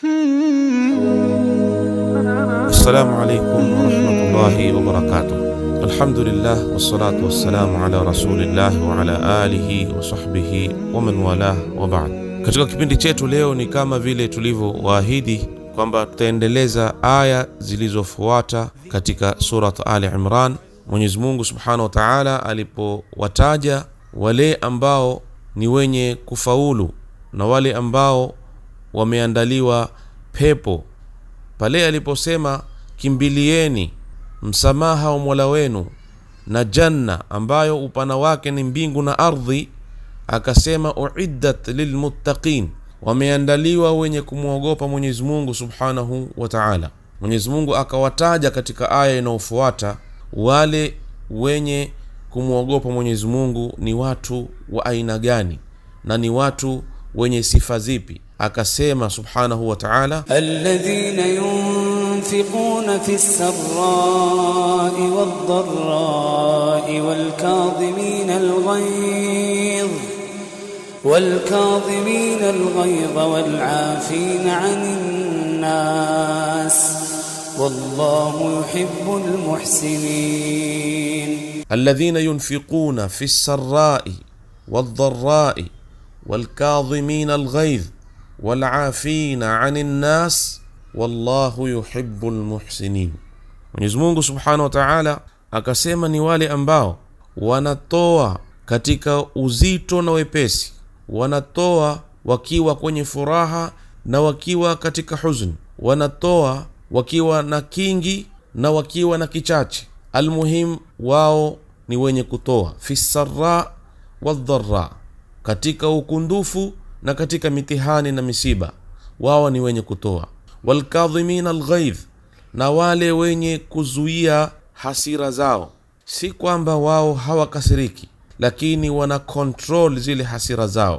Assalamu alaikum warahmatullahi wabarakatuh. Alhamdulillah wassalatu wassalamu ala rasulillah wa ala alihi wa sahbihi wa man walah wa ba'd. Katika kipindi chetu leo ni kama vile tulivyowaahidi kwamba tutaendeleza aya zilizofuata katika surat Ali Imran. Mwenyezi Mungu subhanahu wa taala alipowataja wale ambao ni wenye kufaulu na wale ambao wameandaliwa pepo pale aliposema kimbilieni msamaha wa mola wenu na janna ambayo upana wake ni mbingu na ardhi akasema uiddat lilmuttaqin wameandaliwa wenye kumwogopa mwenyezi mungu subhanahu wa taala mwenyezi mungu akawataja katika aya inayofuata wale wenye kumwogopa mwenyezi mungu ni watu wa aina gani na ni watu wenye sifa zipi akasema subhanahu wa taala الذين ينفقون في السراء والضراء والكاظمين الغيظ والكاظمين الغيظ والعافين عن الناس والله يحب المحسنين الذين ينفقون في السراء والضراء والكاظمين الغيظ والعافين عن الناس wallahu yuhibbu lmuhsinin mwenyezi mungu subhanahu wa taala akasema ni wale ambao wanatoa katika uzito na wepesi wanatoa wakiwa kwenye furaha na wakiwa katika huzuni wanatoa wakiwa na kingi na wakiwa na kichache almuhim wao ni wenye kutoa fi sara waldhara katika ukundufu na katika mitihani na misiba wao ni wenye kutoa walkadhimina alghaidh na wale wenye kuzuia hasira zao si kwamba wao hawakasiriki lakini wana control zile hasira zao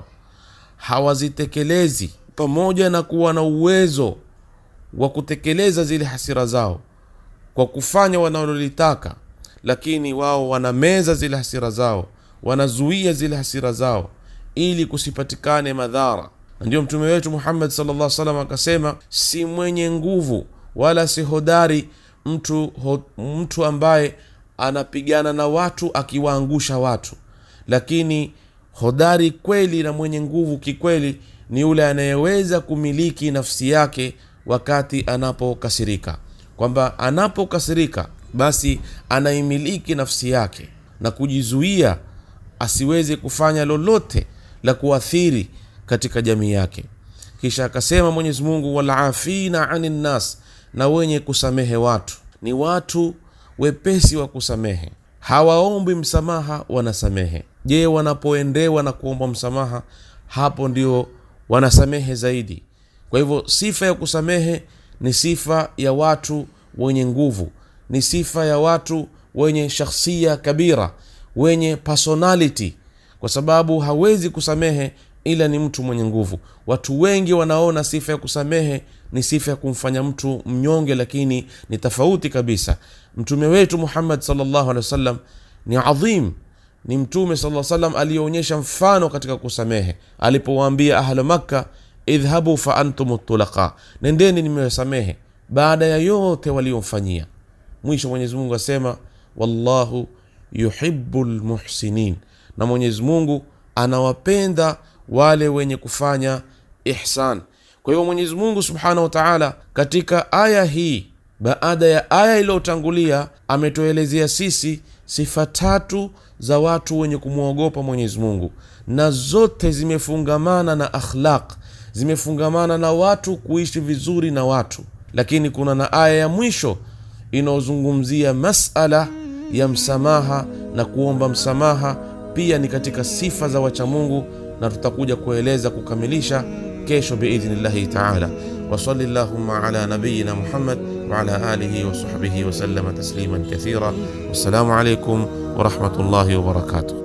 hawazitekelezi pamoja na kuwa na uwezo wa kutekeleza zile hasira zao kwa kufanya wanalolitaka lakini wao wanameza zile hasira zao wanazuia zile hasira zao ili kusipatikane madhara na ndio mtume wetu muhammad salllah salam akasema si mwenye nguvu wala si hodari mtu, ho, mtu ambaye anapigana na watu akiwaangusha watu lakini hodari kweli na mwenye nguvu kikweli ni yule anayeweza kumiliki nafsi yake wakati anapokasirika kwamba anapokasirika basi anaimiliki nafsi yake na kujizuia asiweze kufanya lolote la kuathiri katika jamii yake kisha akasema mwenyezi mungu walafina ani nnas na wenye kusamehe watu ni watu wepesi wa kusamehe hawaombi msamaha wanasamehe je wanapoendewa na kuomba msamaha hapo ndio wanasamehe zaidi kwa hivyo sifa ya kusamehe ni sifa ya watu wenye nguvu ni sifa ya watu wenye shakhsia kabira wenye personality kwa sababu hawezi kusamehe ila ni mtu mwenye nguvu watu wengi wanaona sifa ya kusamehe ni sifa ya kumfanya mtu mnyonge lakini ni tofauti kabisa mtume wetu muhammad salllahu alehi wasallam ni adhim ni mtume saa salam aliyeonyesha mfano katika kusamehe alipowaambia ahlu makka idhhabu fa antum tulaqa nendeni nimewasamehe baada ya yote waliomfanyia mwisho mwenyezi mungu asema wallahu yuhibu lmuhsinin na mwenyezi mungu anawapenda wale wenye kufanya ihsan kwa hivyo mwenyezi mungu subhanahu wa taala katika aya hii baada ya aya iliyotangulia ametuelezea sisi sifa tatu za watu wenye kumwogopa mwenyezi mungu na zote zimefungamana na akhlaq zimefungamana na watu kuishi vizuri na watu lakini kuna na aya ya mwisho inayozungumzia masala ya msamaha na kuomba msamaha pia ni katika sifa za wachamungu na tutakuja kueleza kukamilisha kesho biidhnillahi taala wasali llahuma ala nabiyina muhammad waala alihi wasahbihi wasalama tasliman kathira wassalamu alaikum warahmatullahi wabarakatuh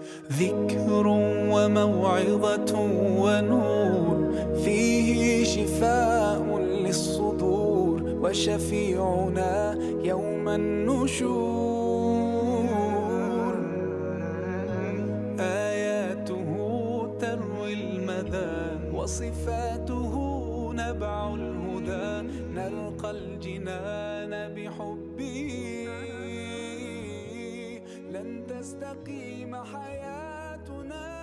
ذكر وموعظة ونور فيه شفاء للصدور وشفيعنا يوم النشور آياته تروي المدى وصفاته نبأ نتبع الهدى نلقى الجنان بحبه لن تستقيم حياتنا